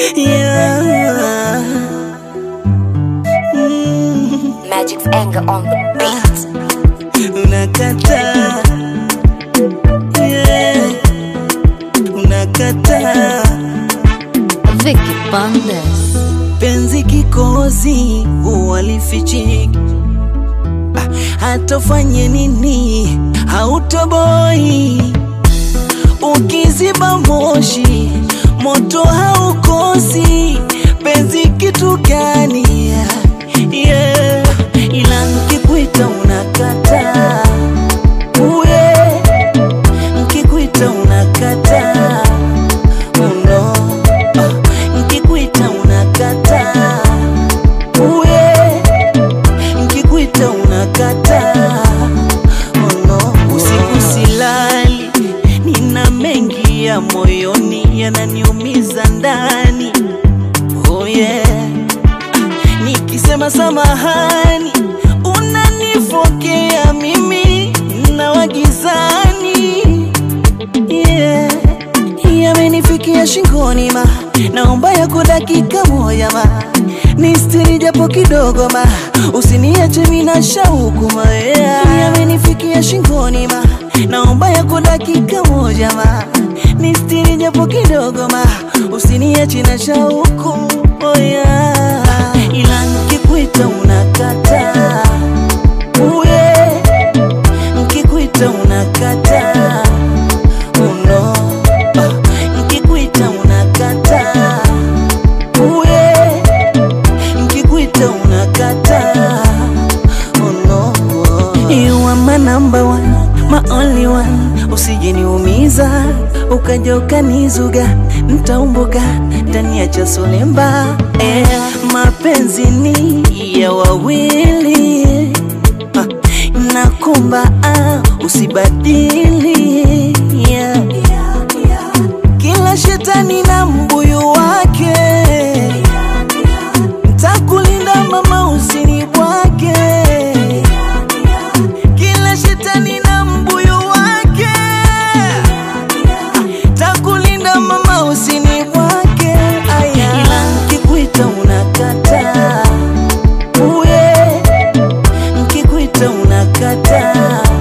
yeah. Mm, Magic's anger on the beat. unakataa yeah. unakataa Vicky Bandes. penzi kikozi uwalifichiki hata ufanye nini hautoboi ukiziba moshi moto haukosi penzi kitu gani yeah. ila nkikuita unakataa uye nkikuita unakataa uno nkikuita unakataa uye nkikuita unakataa ono usiku silali nina mengi ya moyoni yananiumiza ndani oh yeah. nikisema samahani unanifokea mimi na wagizani yeah. yamenifikia shingoni ma naomba yako dakika moja ma nistiri japo kidogo ma usiniache mina shauku ma yeah. yamenifikia shingoni ma naomba yako dakika moja ma nistiri japo kidogo ma usiniache na shauku oh yeah. ila nkikuita unakataa uye nkikuita unakataa uno nkikuita unakataa uye nkikuita unakataa uno you are my number one my only one usijeniumiza ukaja ukanizuga ntaumbuka ndani ya chasolemba eh, mapenzi ni ya wawili ah, nakumba ah, usibadili yeah. kila shetani na mbuyu wake ntakulinda mama usini bwake kila shetani na mbuyu wake takulinda mama usini bwake aya ila nkikuita unakataa uye nkikuita unakataa